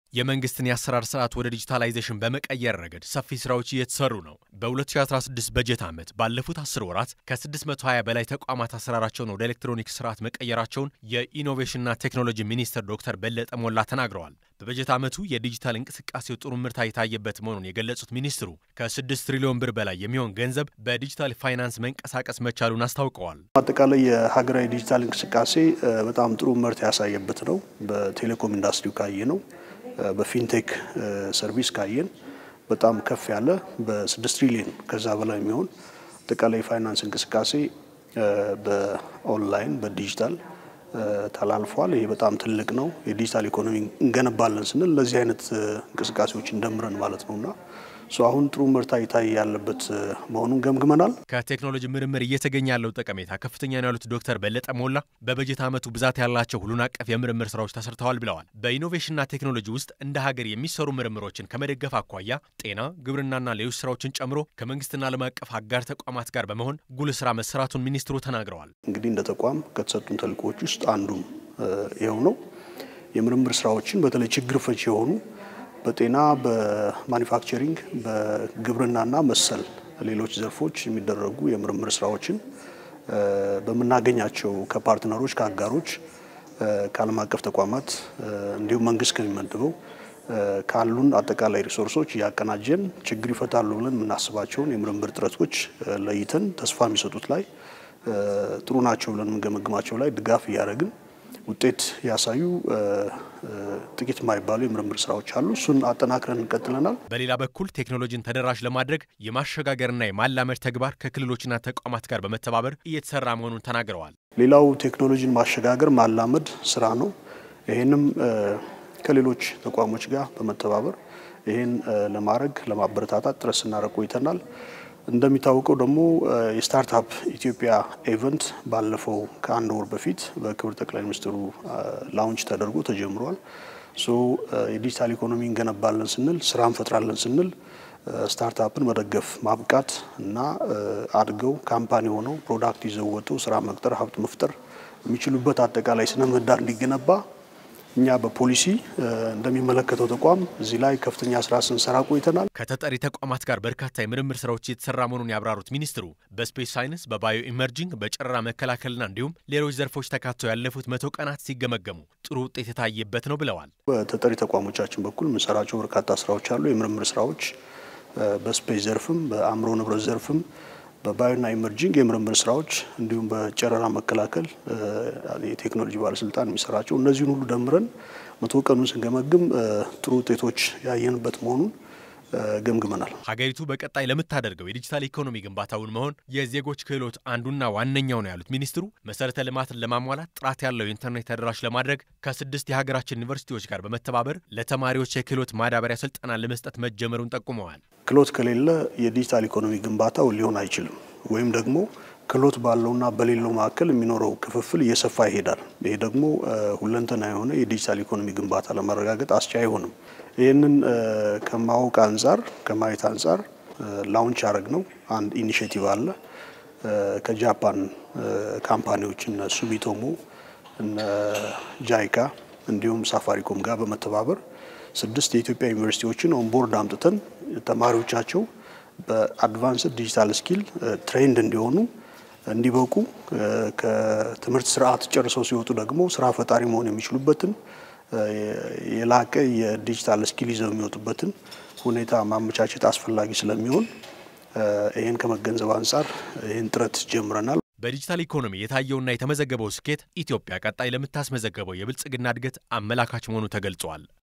የመንግስትን የአሰራር ስርዓት ወደ ዲጂታላይዜሽን በመቀየር ረገድ ሰፊ ስራዎች እየተሰሩ ነው። በ2016 በጀት ዓመት ባለፉት 10 ወራት ከ620 በላይ ተቋማት አሰራራቸውን ወደ ኤሌክትሮኒክስ ስርዓት መቀየራቸውን የኢኖቬሽንና ቴክኖሎጂ ሚኒስትር ዶክተር በለጠ ሞላ ተናግረዋል። በበጀት ዓመቱ የዲጂታል እንቅስቃሴው ጥሩ ምርታ የታየበት መሆኑን የገለጹት ሚኒስትሩ ከ6 ትሪሊዮን ብር በላይ የሚሆን ገንዘብ በዲጂታል ፋይናንስ መንቀሳቀስ መቻሉን አስታውቀዋል። አጠቃላይ የሀገራዊ ዲጂታል እንቅስቃሴ በጣም ጥሩ ምርት ያሳየበት ነው። በቴሌኮም ኢንዱስትሪው ካየ ነው በፊንቴክ ሰርቪስ ካየን በጣም ከፍ ያለ በስድስት ትሪሊዮን ከዛ በላይ የሚሆን አጠቃላይ የፋይናንስ እንቅስቃሴ በኦንላይን በዲጂታል ተላልፏል። ይሄ በጣም ትልቅ ነው። የዲጂታል ኢኮኖሚ እንገነባለን ስንል ለዚህ አይነት እንቅስቃሴዎች እንደምረን ማለት ነውና አሁን ጥሩ ምርታ ይታይ ያለበት መሆኑን ገምግመናል። ከቴክኖሎጂ ምርምር እየተገኘ ያለው ጠቀሜታ ከፍተኛ ነው ያሉት ዶክተር በለጠ ሞላ በበጀት ዓመቱ ብዛት ያላቸው ሁሉን አቀፍ የምርምር ስራዎች ተሰርተዋል ብለዋል። በኢኖቬሽንና ቴክኖሎጂ ውስጥ እንደ ሀገር የሚሰሩ ምርምሮችን ከመደገፍ አኳያ ጤና፣ ግብርናና ሌሎች ስራዎችን ጨምሮ ከመንግስትና ዓለም አቀፍ አጋር ተቋማት ጋር በመሆን ጉልህ ስራ መሰራቱን ሚኒስትሩ ተናግረዋል። እንግዲህ እንደ ተቋም ከተሰጡን ተልእኮዎች ውስጥ አንዱም ይኸው ነው። የምርምር ስራዎችን በተለይ ችግር ፈቺ የሆኑ በጤና በማኒፋክቸሪንግ በግብርናና መሰል ሌሎች ዘርፎች የሚደረጉ የምርምር ስራዎችን በምናገኛቸው ከፓርትነሮች ከአጋሮች ከዓለም አቀፍ ተቋማት እንዲሁም መንግስት ከሚመድበው ካሉን አጠቃላይ ሪሶርሶች እያቀናጀን ችግር ይፈታሉ ብለን የምናስባቸውን የምርምር ጥረቶች ለይተን ተስፋ የሚሰጡት ላይ ጥሩ ናቸው ብለን የምንገመግማቸው ላይ ድጋፍ እያደረግን ውጤት ያሳዩ ጥቂት የማይባሉ የምርምር ስራዎች አሉ። እሱን አጠናክረን እንቀጥለናል። በሌላ በኩል ቴክኖሎጂን ተደራሽ ለማድረግ የማሸጋገርና የማላመድ ተግባር ከክልሎችና ተቋማት ጋር በመተባበር እየተሰራ መሆኑን ተናግረዋል። ሌላው ቴክኖሎጂን ማሸጋገር ማላመድ ስራ ነው። ይህንም ከሌሎች ተቋሞች ጋር በመተባበር ይህን ለማድረግ ለማበረታታት ጥረት ስናደርግ ቆይተናል። እንደሚታወቀው ደግሞ የስታርታፕ ኢትዮጵያ ኢቨንት ባለፈው ከአንድ ወር በፊት በክብር ጠቅላይ ሚኒስትሩ ላውንች ተደርጎ ተጀምሯል። ሶ የዲጂታል ኢኮኖሚ እንገነባለን ስንል ስራ እንፈጥራለን ስንል ስታርታፕን መደገፍ ማብቃት እና አድገው ካምፓኒ ሆነው ፕሮዳክት ይዘው ወጥተው ስራ መቅጠር ሀብት መፍጠር የሚችሉበት አጠቃላይ ስነ ምህዳር እንዲገነባ እኛ በፖሊሲ እንደሚመለከተው ተቋም እዚህ ላይ ከፍተኛ ስራ ስንሰራ ቆይተናል። ከተጠሪ ተቋማት ጋር በርካታ የምርምር ስራዎች እየተሰራ መሆኑን ያብራሩት ሚኒስትሩ በስፔስ ሳይንስ፣ በባዮ ኢመርጂንግ፣ በጨረራ መከላከልና እንዲሁም ሌሎች ዘርፎች ተካተው ያለፉት መቶ ቀናት ሲገመገሙ ጥሩ ውጤት የታየበት ነው ብለዋል። በተጠሪ ተቋሞቻችን በኩል የምንሰራቸው በርካታ ስራዎች አሉ። የምርምር ስራዎች በስፔስ ዘርፍም በአእምሮ ንብረት ዘርፍም በባዮና ኢመርጂንግ የምርምር ስራዎች እንዲሁም በጨረራ መከላከል የቴክኖሎጂ ባለስልጣን የሚሰራቸው እነዚህን ሁሉ ደምረን መቶ ቀኑን ስንገመግም ጥሩ ውጤቶች ያየንበት መሆኑን ገምግመናል። ሀገሪቱ በቀጣይ ለምታደርገው የዲጂታል ኢኮኖሚ ግንባታውን መሆን የዜጎች ክህሎት አንዱና ዋነኛው ነው ያሉት ሚኒስትሩ መሰረተ ልማትን ለማሟላት ጥራት ያለው የኢንተርኔት ተደራሽ ለማድረግ ከስድስት የሀገራችን ዩኒቨርሲቲዎች ጋር በመተባበር ለተማሪዎች የክህሎት ማዳበሪያ ስልጠና ለመስጠት መጀመሩን ጠቁመዋል። ክህሎት ከሌለ የዲጂታል ኢኮኖሚ ግንባታው ሊሆን አይችልም። ወይም ደግሞ ክህሎት ባለውና በሌለው መካከል የሚኖረው ክፍፍል እየሰፋ ይሄዳል። ይሄ ደግሞ ሁለንተና የሆነ የዲጂታል ኢኮኖሚ ግንባታ ለማረጋገጥ አስቻይ አይሆንም። ይህንን ከማወቅ አንጻር ከማየት አንጻር ላውንች ያደረግ ነው አንድ ኢኒሽቲቭ አለ ከጃፓን ካምፓኒዎች እነ ሱሚቶሞ እነ ጃይካ እንዲሁም ሳፋሪኮም ጋር በመተባበር ስድስት የኢትዮጵያ ዩኒቨርሲቲዎችን ኦንቦርድ አምጥተን ተማሪዎቻቸው በአድቫንስድ ዲጂታል ስኪል ትሬንድ እንዲሆኑ እንዲበቁ ከትምህርት ስርዓት ጨርሰው ሲወጡ ደግሞ ስራ ፈጣሪ መሆን የሚችሉበትን የላቀ የዲጂታል ስኪል ይዘው የሚወጡበትን ሁኔታ ማመቻቸት አስፈላጊ ስለሚሆን ይህን ከመገንዘብ አንጻር ይህን ጥረት ጀምረናል። በዲጂታል ኢኮኖሚ የታየውና የተመዘገበው ስኬት ኢትዮጵያ ቀጣይ ለምታስመዘገበው የብልጽግና እድገት አመላካች መሆኑ ተገልጿል።